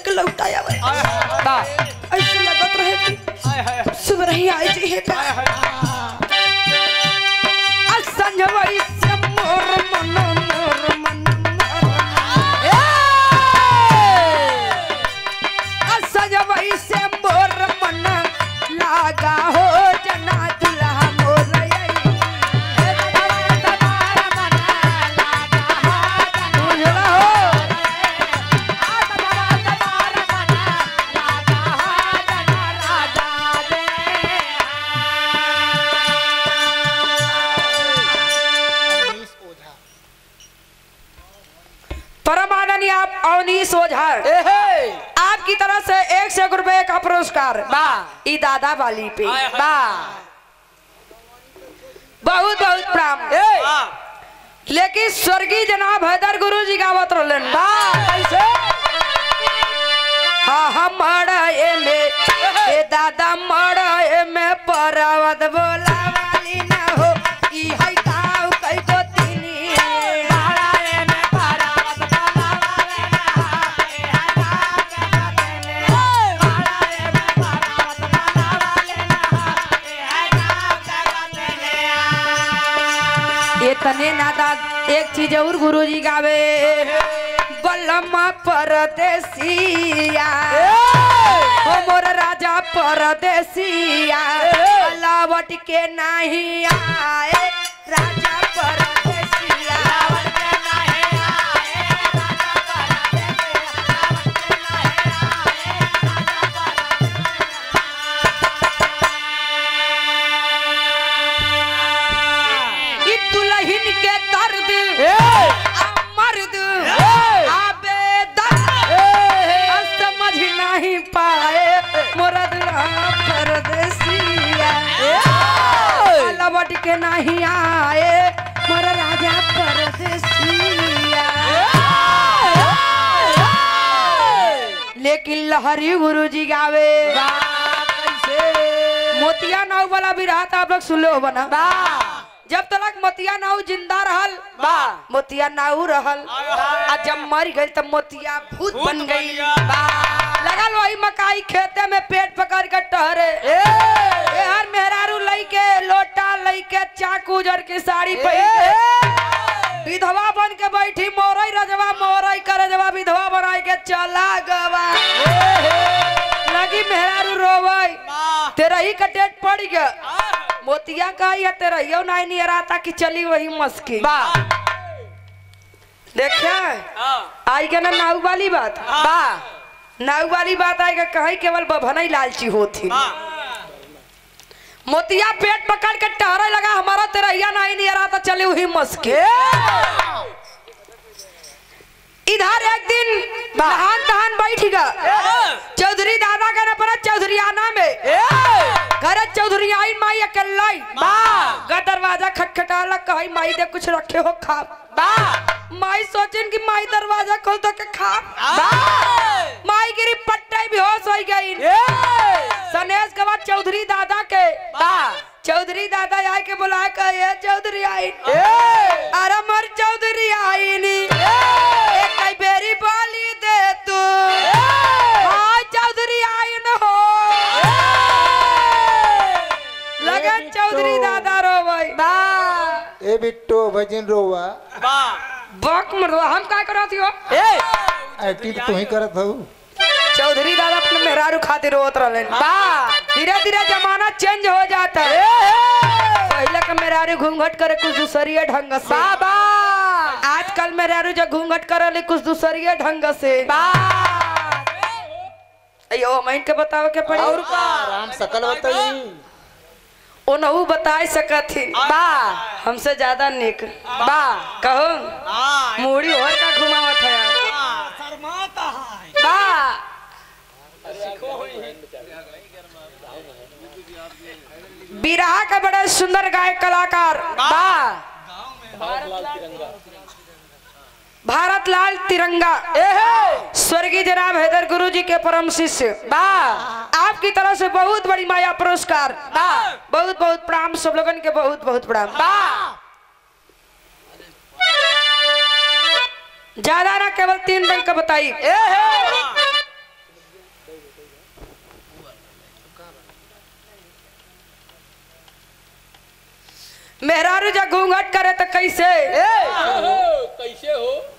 के लौटाया बा ऐसे लगत रहे कि सुबह ही आई जी है का आज संजवाई से मोर मन मोर मन आज संजवाई से मोर मन लागा हो जना दुल्हा मोर बुझला हो परमाननीय आप अवनीश ओझा आपकी तरफ से एक सौ रुपए का पुरस्कार बा ई दादा वाली पे बा बहुत बहुत प्रणाम लेकिन स्वर्गीय जनाब हैदर गुरु जी गावत रहलन बा कैसे हाँ हम मड़े में ए दादा मड़े में परवत बोला वाली ना हो ई है काऊ कई को तिनी मड़े में परवत बोला वाली ना हो, ई है काऊ कई को तिनी। मड़े में परवत बोला वाली ना हो, ई है काऊ कई को तिनी। इतने नादा एक चीज और गुरुजी गावे बलमा परदेसिया ओ मोर राजा परदेसिया लावट के नहीं आए राजा परदेसिया लावट के नहीं आए राजा परदेसिया लावट के नहीं आए राजा परदेसिया ई दुल्हन के दर्द आ मर्द आबे दर्द समझ नहीं पाए मोरा दुल्हा परदेसिया लवट के नहीं आए मोरा राजा परदेसिया लेकिन लहरी गुरु जी गावे मोतिया नाव वाला भी रहा था आप लोग सुन लो बना जब तक मोतिया नाव जिंदा रहल बा मोतिया नाव रहल आ जब मर गई तब मोतिया भूत बन गई लगल वही मकाई खेते में पेट पकड़ के टहरे ए हर मेहरारू लई के लोटा लई के चाकू जर के साड़ी पहन के विधवा बन के बैठी मोरई रजवा मोरई कर रजवा विधवा बनाई के चला गवा लगी मेहरारू रोवई तेरा ही का डेट पड़ गया मोतिया का या तेरा यो नहीं नहीं रहा कि चली वही मस्की बा देखा आई के ना नाव वाली बात बा नाव वाली बात आएगा कहीं केवल बभनई लालची होती मोतिया पेट पकड़ के टहरे लगा हमारा तेरहिया नहीं नहीं रहा था चले वही मस्के इधर एक दिन नहान तहान बैठेगा चौधरी दादा का ना पड़ा चौधरी आना में घर चौधरी आई माई अकेला गा दरवाजा खटखटा कही माई दे कुछ रखे हो खा माई सोचन कि माई दरवाजा खोल तो के खा माई गिरी पट्टे बेहोश हो गई सनेश के बाद चौधरी दादा के चौधरी दादा आए के बुलाए के ये चौधरी आई अरे मर चौधरी आई नी एक कई बेरी बोली दे तू हाँ चौधरी आई न हो लगन चौधरी दादा रो भाई ए बिट्टो भजन रोवा बक मरो हम का करत हो एक्टिंग तू ही करत हूँ चौधरी दादा अपने मेहरारू खातिर रोत रहले धीरे धीरे जमाना चेंज हो जाता है पहले का मेहरारू घूंघट करे कुछ दूसरी ढंग से आजकल मेहरारू जो घूंघट करे कुछ दूसरी ढंग से अयो मैं के बतावे के पड़ी और का राम सकल बताई ओनहु बताए सकथिन बा हमसे ज्यादा निक बा कहो मूड़ी और का घुमावत है बा बिरहा का बड़ा सुंदर गायक कलाकार बा भारत लाल तिरंगा स्वर्गीय जनाब हैदर गुरु जी के परम शिष्य बा आपकी तरफ से बहुत बड़ी माया पुरस्कार बा बहुत बहुत प्रणाम सब लोगन के बहुत बहुत प्रणाम बा ज्यादा ना केवल तीन रंग का बताई मेहरारू जा घूंघट करे तो कैसे कैसे हो